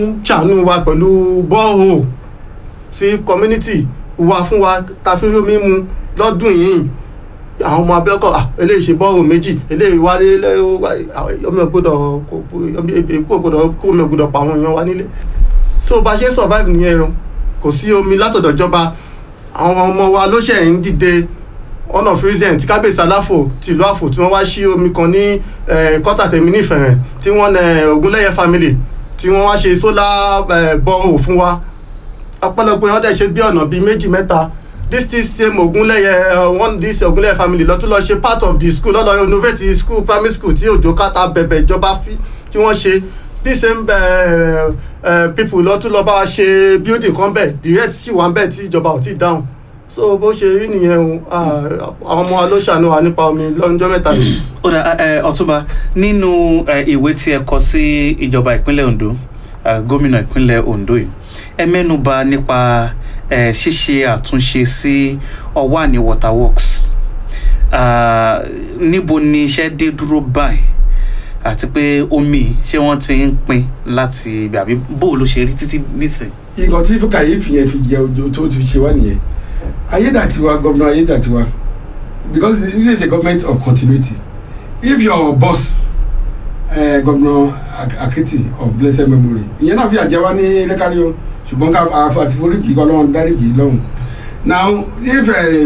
ń ṣàánú wa pẹ̀lú bọ́ọ̀hù sí community wa fún wa ta fi rí omi mu lọ́dún yìí àwọn ọmọ abẹ́kọ̀ ah, eléyìí ṣe bọ́ọ̀hù méjì eléyìí wálé ọmọ ìgbọ́dọ̀ èkó ògbọ́dọ̀ kó omi ògbọ́dọ̀ pa àwọn èèyàn wa nílé so bá ṣe ń survive nìyẹn o kò sí omi látọ̀dọ̀ ìjọba àwọn ọmọ wa ló ṣẹ̀ ń dìde ọ̀nà freezing tí kábíyèsí aláfò tìlú àfò tí wọ́n wá sí omi kan ní kọ́tà tèmi nífẹ̀ẹ́ tí wọ́n Ògúnlẹ́yẹ family tí wọ́n wá ṣe solar borehole fún wa ọ̀pọ̀lọpọ̀ yẹn wọ́n dẹ̀ ṣe bí ọ̀nà bíi méjì mẹ́ta this still same Ògúnlẹ́yẹ one this Ògúnlẹ́yẹ family lọ́tún lọ ṣe part of the school lọ́dọ̀ innovate school primary school tí òjò kátà bẹ̀bẹ̀ ìjọba sí tí wọ́n ṣe this same uh, uh, people lọ́tún lọ bá wa ṣe building kan bẹ̀ the rest sì wà ń bẹ̀ tí ìjọba ò tí ì dáhùn so bó ṣe rí nìyẹn o àwọn ọmọ wa ló ṣàánú wa nípa omi lọ́jọ́ mẹ́ta yìí. ó dà ọ̀túnba nínú ìwé tí ẹ kọ sí ìjọba ìpínlẹ̀ Ondo gómìnà ìpínlẹ̀ Ondo yìí ẹ mẹ́nuba nípa ṣíṣe àtúnṣe sí Ọ̀wàní water works níbo ni iṣẹ́ dé dúró báyìí àti pé omi ṣé wọ́n ti ń pín láti ibi àbí bó ló ṣe rí títí nísìn. nǹkan tí kàyéfì yẹn fi jẹ ojú tó ti ṣe wá nìyẹn ayédàtiwa governor ayédàtiwa because it is a government of continuity if your boss uh, governor akiti of blessed memory ìyẹn náà fi àjẹwá ní lẹ́kárí o ṣùgbọ́n ká àti foríjì kọ́ lọ́wọ́n dáríjì lọ́hùn now if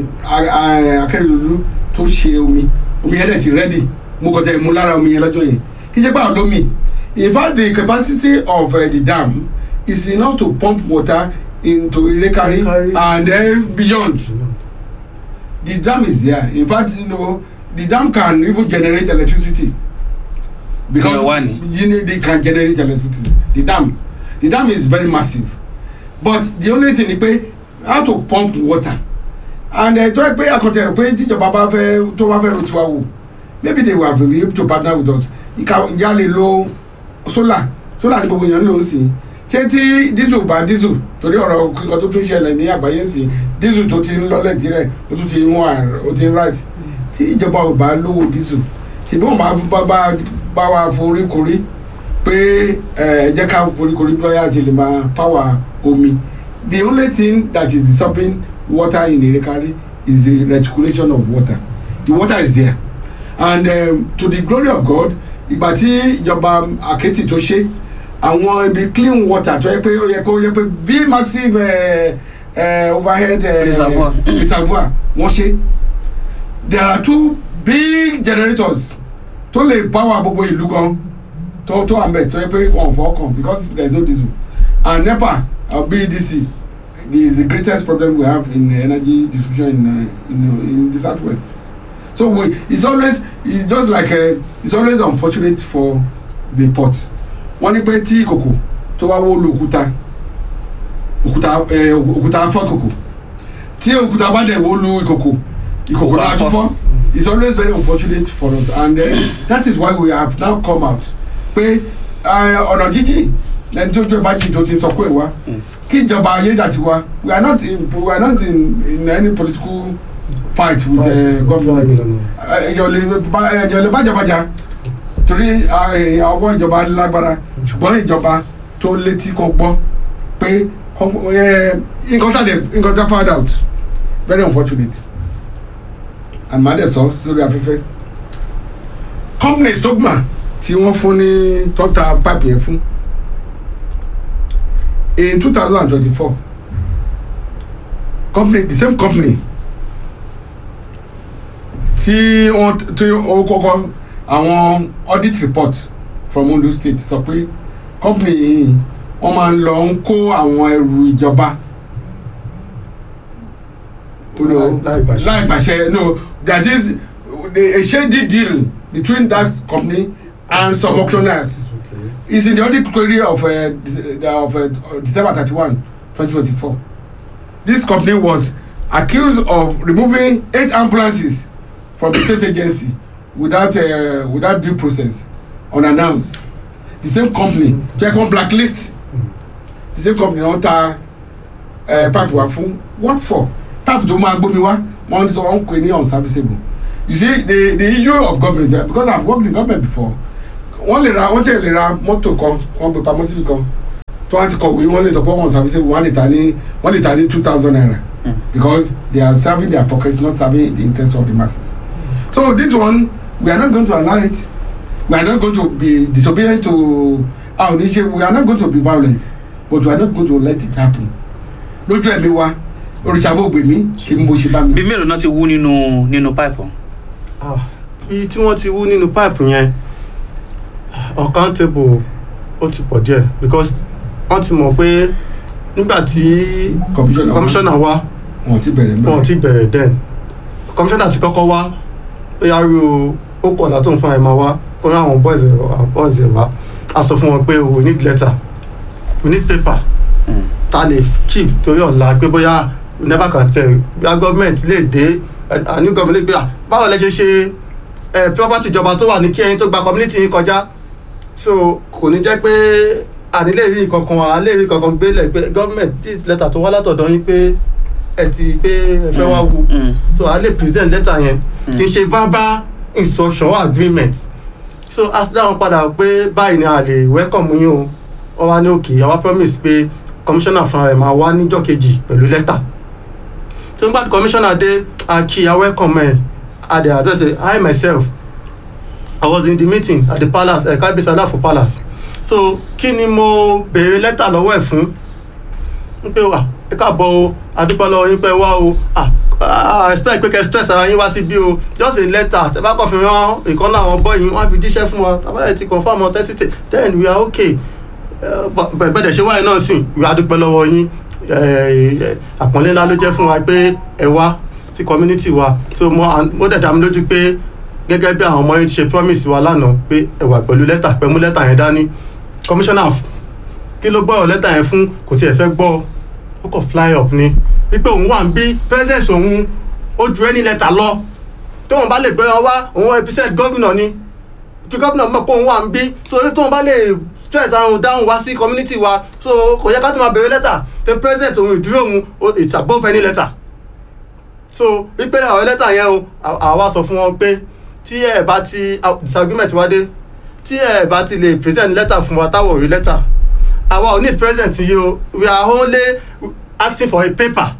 akérèdọ́lù tó ṣe omi omi yẹn dẹ̀ ti ready mo kọ́ tẹ̀ mú lára omi yẹn lọ́jọ́ yẹn kì í ṣe báwọn lómi in fact the capacity of uh, the dam is enough to pump water into Ilekari and then beyond. The dam is there. In fact, you know, the dam can even generate electricity. Because they can generate electricity. The dam. The dam is very massive. But the only thing is pé how to pump water. And tó ẹ pé àkọtẹ̀ rẹ̀ pé tíjọba bá fẹ́ tó bá fẹ́ ro tiwa wò maybe they will be able to partner with us. Ìjà lè lo solar solar ní gbogbo èèyàn ń lò ó sí i ṣé tí diesel bá diesel torí ọ̀rọ̀ kíkọ tó tún ṣẹlẹ̀ ní àgbáyé sí diesel tó ti ń lọ́lẹ̀ tirẹ̀ ó tún ti ń wọ́n ó ti ń rise tí ìjọba ò bá lówó diesel ṣùgbọ́n bá bá bá wa forí korí pé ẹ jẹ́ ká forí korí bí wáyà ti lè máa power omi the only thing that is disturbing water in Ilekari is the reticulation of water the water is there and um, to the glory of God ìgbà tí ìjọba Àkẹ́tì tó ṣe àwọn ibi clean water tó yẹ pé ó yẹ kó yẹ pé bí massive uh, uh, overhead reservoir uh, reservoir wọ́n ṣe there are two big generators tó lè power gbogbo ìlú gan tó tó àmbẹ̀ tó yẹ pé wọ́n fọ́ kàn because there is no diesel and NEPA uh, BEDC is the greatest problem we have in energy distribution in, uh, in, in the southwest so we it's always it's just like uh, it's always unfortunate for the port wọ́n ní pé tí ìkòkò tó wá wó lu òkúta òkúta ẹ òkúta fọ́ ìkòkò tí òkúta bá dẹ̀ wó lu ìkòkò ìkòkò náà tún fọ́ it's always very unfortunate for us and uh, that is why we have now come out pé ọ̀nà jíjìn lẹni tó jó ìbájì tó ti sọ pé wá kí ìjọba ayédàtiwa we are not in we are not in, in any political fight with uh, government ẹ̀yọ̀ lè bájàbájà torí ọwọ́ ìjọba lágbára ṣùgbọ́n ìjọba tó létí kan gbọ́ pé nǹkan tá nǹkan tá found out very unfortunate and màá dẹ̀ sọ sórí afẹ́fẹ́ companies tó gbà tí wọ́n fún ní tọ́ta pipe yẹn fún in two thousand and twenty-four company the same company tí wọ́n tí ó kọ́kọ́ àwọn audit report from Ondo state sọ pé company yìí wọ́n máa ń lọ ń kó àwọn ẹrù ìjọba láì gbàṣẹ no that is a shady deal between that company and some auctioneers okay. is in the audit query of uh, of uh, December thirty-one twenty twenty-four this company was accused of removing eight ambulances from the state agency without uh, without due process unannounced the same company check on blacklist the same company wọn ta uh, pipe wa fún what for pipe tó máa gbómi wá wọn sọ wọn pè ní unserviceable you see the the issue of government uh, because i have worked in government before wọ́n lè ra wọ́n tẹ̀ lè ra mọ́tò kan wọ́n gbé pamọ́ síbi kan tí wọ́n ti kọ̀wé wọ́n lè sọ pé wọ́n service wọ́n lè ta ní wọ́n lè ta ní two thousand naira Mm. because they are serving their pockets not serving the interest of the masses so this one we are not going to allow it we are not going to be disobedient to our nation we are not going to be violent but we are not going to let it happen lójú ẹ̀mí wa oríṣàbọ̀ gbèmí ṣe ń bó ṣe bá mi. bí mélòó náà ti wú nínú nínú pipe ọ̀hún? Ah, iye tí wọ́n ti wú nínú pipe yẹn uncountable ó ti pọ̀ díẹ̀ because wọ́n ti mọ̀ pé nígbà tí Commissioner wa. commissioner wá wọn ti bẹ̀rẹ̀ wọn mẹ́rin. ti bẹ̀rẹ̀ den commissioner ti kọ́kọ́ wá ó yá rí o ó kọ̀ látọ̀ fún ẹ̀ máa wá ó rí àwọn boys ẹ̀ àwọn boys ẹ̀ wá a sọ fún wọn pé we need letter we need paper Mm. ta lè keep torí ọ̀la pé bóyá we never can tell bóyá government lè dé a new government lè gbé à báwo lẹ ṣe ṣe ẹ property ìjọba tó wà ní kí ẹyin tó gba community yín kọjá so kò ní jẹ́ pé ànílè rí kankan ànílè rí kankan gbélé pé government this letter tó wá látọ̀dọ̀ yín pé ẹ ti pé ẹ fẹ́ wá wu Mm. so a lè present letter yẹn kì í ṣe verbal instruction or agreement so a sì dáhùn padà pé báyìí ni a lè welcome yín o wọ́n wá ní òkè àwa promise pé commissioner fúnra rẹ̀ máa wá níjọ́ kejì pẹ̀lú letter so nígbà tí commissioner dé a kí a welcome ẹ̀ a dey address ẹ̀ I myself I was in the meeting at the palace ẹ̀ka uh, ibisada for palace so kí ni mo béèrè lẹ́tà lọ́wọ́ ẹ̀ fún n pé wà ẹ káàbọ̀ o adúpẹ́ lọ́wọ́ yín pé wá o ah ah expect pé kẹ́ stress ara yín wá síbí o just a letter tẹ́ bá kàn fi rán ìkànnì àwọn boy yín wọ́n á fi jíṣẹ́ fún wa tabalẹ̀ ti confam authenticity then we are okay bẹ́ẹ̀ ṣe wáyé náà sìn we adúpẹ́ lọ́wọ́ yín àpọ́nlé ńlá ló jẹ́ fún wa pé ẹ wá sí community wa so mo dẹ̀ dá mi lójú pé gẹ́gẹ́ bí àwọn ọmọ yín ti ṣe promise wa lánàá pé ẹ wà pẹ̀lú lẹ́tà pẹ̀mú lẹ́tà yẹn dání commissioner kí ló gbọ́rọ̀ lẹ́tà yẹn fún kò tiẹ̀ fẹ́ gbọ́ ó kọ̀ fly up ni wípé òun wà ń bí presence òun ó ju ẹni lẹ́tà lọ tóun bá lè gbé wọn wá òun represent gómìnà ni kí gómìnà mọ̀ pé òun wà ń bí so tóun bá lè stress àrùn dáhùn wá sí community wa so kò yẹ ká tó máa bèrè lẹ́tà pé present òun ìdúró òun it's above any letter so wípé àwọn lẹ́tà yẹn o àwa sọ fún wọn pé tí ẹ bá ti disagreement wá dé tí ẹ bá ti lè present letter fún wa táwọn ò rí letter àwa ò need present yìí o we are only asking for a paper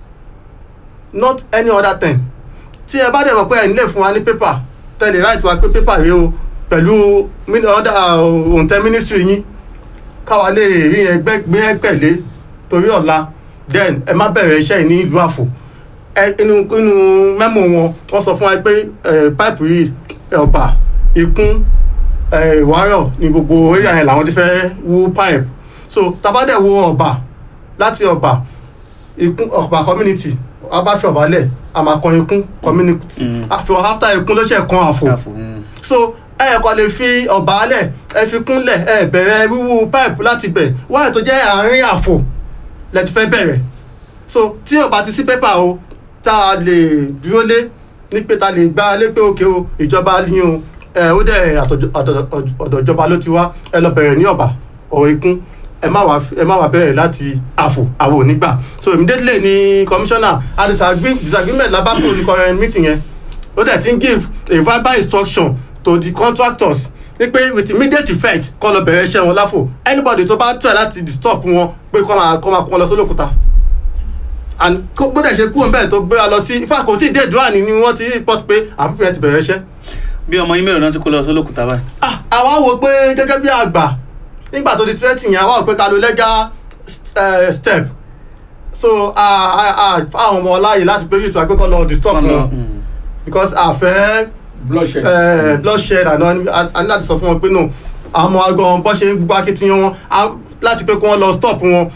not any other thing tí ẹ bá dẹ̀ mọ̀ pé ẹ̀ nílé fún wa ní paper tẹ̀lé right wa pé paper rèé o pẹ̀lú òǹtẹ̀ ministry yín káwa lè rí yẹn gbé pẹ̀lé torí ọ̀la then ẹ má bẹ̀rẹ̀ iṣẹ́ yìí ní ìlú àfò inú inú mẹ́mò wọn wọ́n sọ fún wa pé pipe yìí ọ̀bà ikún ìwárọ̀ ní gbogbo area yẹn làwọn ti fẹ́ wú pipe so tabadẹ̀ wo ọ̀bà láti ọ̀bà ikún ọ̀bà community abáfẹ́ ọ̀bà lẹ̀ àmàkan ikún community àfihàn after ikún ló ṣe kan àfò so ẹ kò lè fi ọ̀bà lẹ̀ ẹ fi kúnlẹ̀ ẹ bẹ̀rẹ̀ wíwú pipe láti bẹ̀ wáyé tó jẹ́ àárín àfò lẹ ti fẹ́ bẹ̀rẹ̀ so tí ọ̀bà ti sí pépà o tá a lè dúró lé ní pé ta lè gbá lé pé òkè o ìjọba ní o ẹ ó dẹ̀ ọ̀dọ̀ ìjọba ló ti wá ẹ lọ bẹ̀rẹ̀ ní ọ̀bà ọ̀rọ̀ ikún ẹ má wá ẹ má wá bẹ̀rẹ̀ láti àfò àwọn onígbà so immediately ni commissioner a disagreement labako ní current meeting yẹn ó dẹ̀ ti ń give a verbal instruction to the contractors ní pé with immediate effect kọ́ lọ bẹ̀rẹ̀ iṣẹ́ wọn láfò anybody tó bá try láti disturb wọn pé kọ́ máa kọ́ máa kọ́ lọ sólòkúta and kó gbọ́dọ̀ ṣe kúrò bẹ́ẹ̀ tó gbéra lọ sí ifá kò tí ì dé ìdúrà ni wọ́n ti report pé àbúrò yẹn ti bẹ̀rẹ̀ iṣẹ́. bí ọmọ yín mélòó náà ti kó lọ sólòkúta báyìí. ah àwa wo pé gẹ́gẹ́ bí àgbà nígbà tó di twenty yẹn àwa wò pé ká lo legal step so àwọn ọmọ ọláyè láti pé yìí tó àgbékọ́ lọ disturb wọn because àfẹ́ bloodshed uh, bloodshed àná a ní láti sọ fún wọn pé no àwọn ọmọ agan bọ́ ṣe ń gbogbo akitiyan wọn láti pé kí wọ́n lọ stop wọn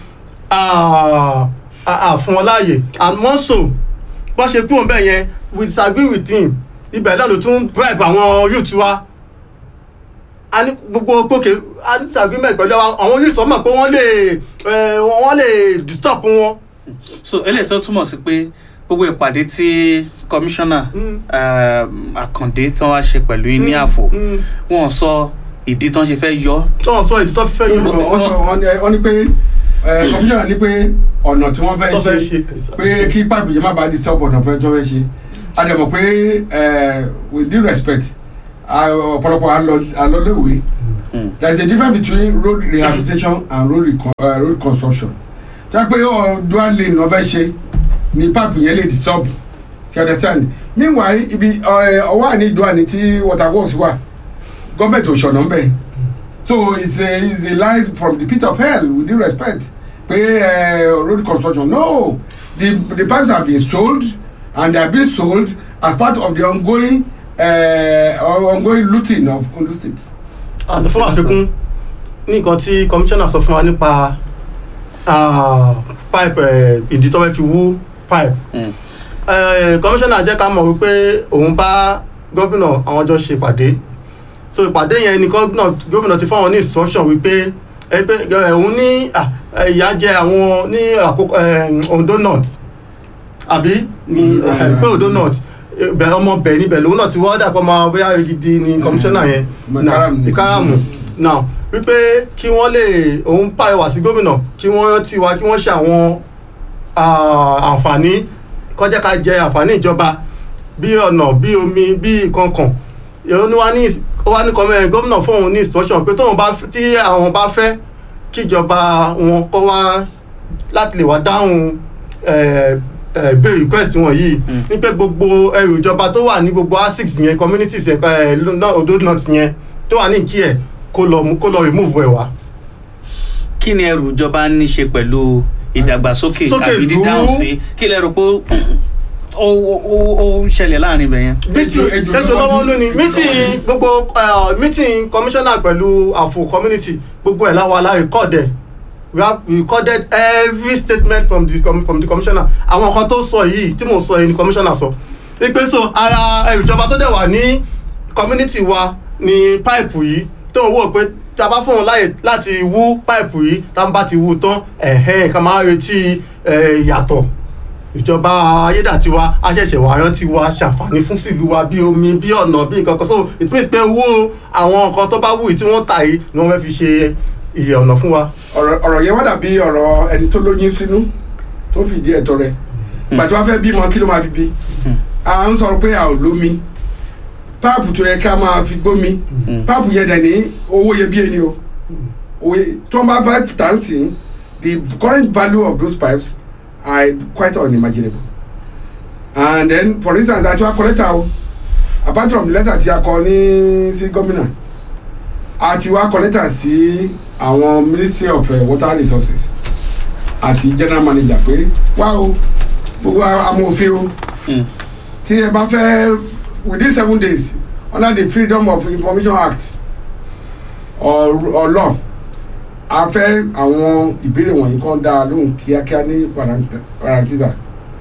fún wọn láàyè and more so bọ́ ṣe kúrò bẹ́ẹ̀ yẹn we disagree with him ibẹ̀ náà ló tún bribe àwọn youth wa a ní gbogbo gbòkè a ní disagreement pẹ̀lú àwọn youth ọmọ pé wọ́n lè wọ́n lè disturb wọn. so eléyìí tó túmọ̀ sí pé gbogbo ìpàdé tí kọmíṣánná àkàndé tí wọ́n wá ṣe pẹ̀lú yín ní àfò wọ́n sọ ìdí tí wọ́n ṣe fẹ́ yọ. wọ́n sọ ìdí tó fi fẹ́ yọ. wọ́n ní pé kọmíṣánná ní pé ọ̀nà tí wọ́n fẹ́ ṣe pé kí pipe yẹn má bàa disturb ọ̀nà fẹ́ tó fẹ́ ṣe a dẹ̀ mọ̀ pé with due respect ọ̀pọ̀lọpọ̀ alọ́léwé Mm. there is a difference between road rehabilitation and road recon uh, road construction jẹ́ pé ọ dual lane ló fẹ́ ṣe ni pipe yẹn lè disturb you understand meanwhile ibi ọ- ọwọ́ àní dual ni tí water works wà gọ́ọ̀mẹ̀ntì ò ṣọ̀nà ń bẹ̀ so it's a it's a lie from the pit of hell with due respect pé uh, road construction no the the pipes have been sold and they are being sold as part of the ongoing uh, ongoing looting of Ondo State. and fún àfikún ní nǹkan tí commissioner sọ fún wa nípa ah, pipe eh, ìdí tó fẹ́ fi wú pipe Mm. Eh, commissioner jẹ́ ká mọ̀ wípé òun bá gómìnà àwọn jọ ṣe ìpàdé so ìpàdé yẹn ni gómìnà gómìnà ti fáwọn ní instruction wípé ẹ pé ẹ, òun ní ah, eh, ìyà jẹ àwọn ní àkókò eh, Ondo North àbí ní Mm. pé Ondo North eh, bẹ ọmọ bẹ níbẹ̀ lòun náà ti wọ́n dà pọ̀ máa bóyá gidi ni commissioner yẹn Ìkáràmù. náà ìkáràmù náà wípé kí wọ́n lè òun pàrọwà sí gómìnà kí wọ́n ti wá kí wọ́n ṣe àwọn ah, àǹfààní kọjá ká jẹ àǹfààní ìjọba bí ọ̀nà bí omi bí kankan ó ní wá ní ó wá ní kọ́mẹ́ gómìnà fóun ní instruction pé tóun bá f- tí àwọn bá fẹ́ kíjọba wọn kọ́ wá láti lè wá dáhùn eh, eh, béèrè request wọn yìí Mm. ní pé gbogbo ẹrù ìjọba tó wà ní gbogbo asics yẹn communities ẹ̀ka ẹ̀ lọ́nà Ondo North yẹn tó wà ní ìkí ẹ̀ kó lọ mú- kó lọ remove ẹ̀ wá. kí ni ẹrù ìjọba ní ṣe pẹ̀lú ìdàgbàsókè Sókè àbí ìlú. dídáhùn sí kí lẹ rò pé ó ó- ó ó ń ṣẹlẹ̀ láàrin ibẹ̀ yẹn. meeting Ejò- ejò ejò lọ́wọ́ lọ́wọ́ ní- lónìí ejò meeting lọ́wọ́. gbogbo uh, meeting commissioner pẹ̀lú àfò community gbogbo ẹ̀ láwa la record ẹ̀ we have recorded every statement from the com- from the commissioner àwọn kan tó sọ yìí tí mo sọ yìí ni commissioner sọ ipe so ara ẹrù ìjọba tó dẹ̀ wà ní community wa ni pipe yìí tó ń wò pé tí a bá fún wọn láyè láti wú pipe yìí tá a bá ti wú tán ẹ̀hẹ́n ká máa retí eh, ìyàtọ̀ ìjọba ayédàtiwa aṣẹ̀ṣẹ̀ wà rántí wa ṣàǹfààní fún sílùú wa bí omi bí ọ̀nà bí nǹkan kan so it means pé owó àwọn nǹkan tó bá wù yìí tí wọ́n tà yìí ni wọ́n fẹ́ fi ṣe iye ọ̀nà fún wa. ọ̀rọ̀ ọ̀rọ̀ yẹn wá dàbí ọ̀rọ̀ ẹni tó lóyún sínú tó ń fìdí ẹ̀tọ́ rẹ̀ gbàtí wọ́n fẹ́ bímọ kí ló máa fi bí à ń sọ pé a ò lómi páàpù tó yẹ ká máa fi gbómi páàpù yẹn dẹ̀ ní owó iyebíye ni o òye tó ń bá bá tà ń sìn the current value of those pipes are quite unimaginable and then for instance àti wa kọ́lẹ́tà o apart from the letter tí a kọ ní sí gómìnà àti wa kọ́lẹ́tà sí àwọn ministry of uh, water resources àti general manager pé wá o gbogbo amòfin o Mm. tí ẹ bá fẹ́ within seven days under the freedom of information act or, or law a fẹ́ àwọn ìbéèrè wọ̀nyí kan dá a lóhùn kíákíá ní parant- parantiza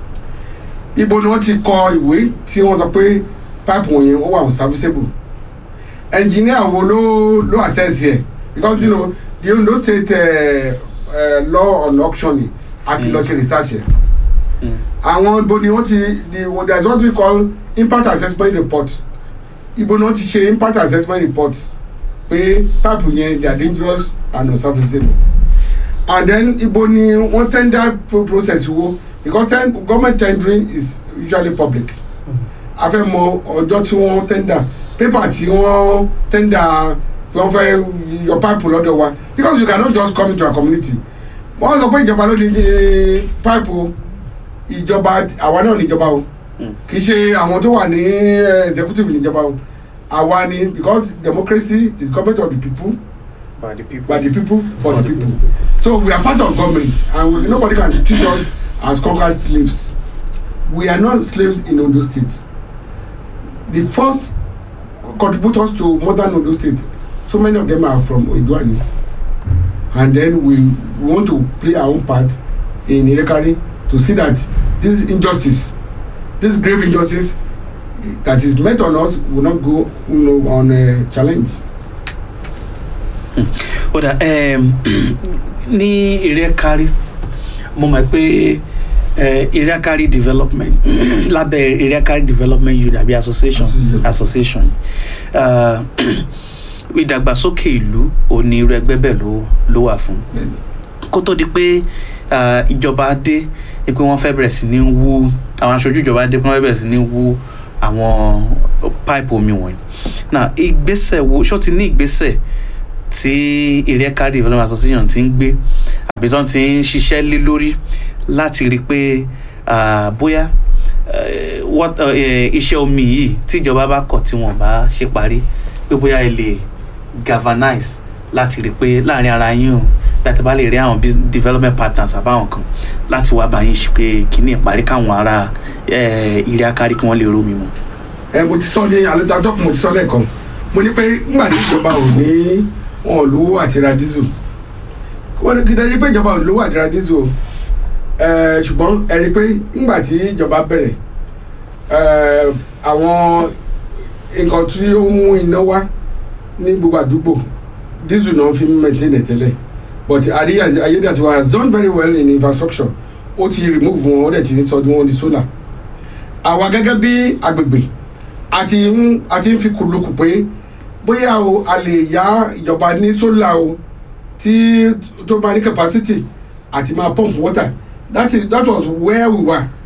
ibo ni wọ́n ti kọ ìwé tí wọ́n sọ pé pipe wọ̀nyí ó wà unserviceable engineer wo ló ló assess yẹ because you know the Ondo state uh, uh, law on auctioning àti lọ ṣe research yẹ àwọn ibo ni wọ́n ti the well, there is what we call impact assessment report ibo ni wọ́n ti ṣe impact assessment report pé pipe yẹn they are dangerous and unserviceable and then ibo ni wọ́n tender pro process wo because ten government tendering is usually public a fẹ́ mọ ọjọ́ tí wọ́n tender paper tí wọ́n tender pé wọ́n fẹ́ yọ pipe lọ́dọ̀ wa because you cannot just come into our community wọ́n sọ pé ìjọba ló ní eh, pipe o ìjọba àwa náà níjọba o Mm. kì í ṣe àwọn tó wà ní eh, executive níjọba o àwa ni because democracy is government of the people by the people. by the people for the people so we are part of government and we, nobody can treat us as conquered slaves we are not slaves in Ondo State the first contributors to modern Ondo State so many of them are from Odoani and then we, we want to play our own part in Irekari to see that this injustice this grave injustice that is met on us will not go you know, on a challenge. ó dà um, ní ìrẹ́kárí mo mọ̀ pé eh, ìrẹ́kárí development lábẹ́ ìrẹ́kárí development youth àbí association Association. association uh, ìdàgbàsókè ìlú òní irú ẹgbẹ́ bẹ́ẹ̀ ló ló wà fún kó tó di pé ah, ìjọba dé ni pé wọ́n fẹ́ bẹ̀rẹ̀ sí ní wú àwọn aṣojú ìjọba dé pé wọ́n fẹ́ bẹ̀rẹ̀ sí ní wú àwọn pipe omi wọ̀nyí náà ìgbésẹ̀ wo ṣó ti ní ìgbésẹ̀ tí Ìrẹ́ká Development Association ti ń gbé àbí tó ti ń ṣiṣẹ́ lé lórí láti rí i pé ah, bóyá eh, what- eh, iṣẹ́ omi yìí tíjọba bá kọ̀ tí wọ́n bá ṣe parí pé bóyá ẹ lè galvanize láti rí i pé láàrin ara yín o láti bá lè rí àwọn bus- development partners àbáwọn kan láti wá bá yín ṣe pé kíní ìparí káwọn ará eh, Ìrẹ́ká kí wọ́n lè rómi mu. ẹ mo ti sọ ní àlejò àjọkùn mo ti sọ lẹ́ẹ̀kan mo ní pé ńgbà tí ìjọba ò ní wọn ò lówó àti ra dísù wọn ní kíndé yí pé ìjọba ò lówó àti ra dísù o ẹ ṣùgbọ́n ẹ rí i pé ńgbà tí ìjọba bẹ̀rẹ̀ ẹ àwọn nǹkan tí ó mú iná wá ní gbogbo àdúgbò dísù náà fi ń maintain ẹ̀ tẹ́lẹ̀ but àríyá ayédètiwa has done very well in infrastructure ó ti remove wọn ó dẹ̀ ti sọ wọn di solar àwa gẹ́gẹ́ bí agbègbè a ti ń a ti ń fi kùlùkù pé bóyá o a lè yá ìjọba ní sólà o tí tó bá ní capacity àti máa pump water that is that was where we were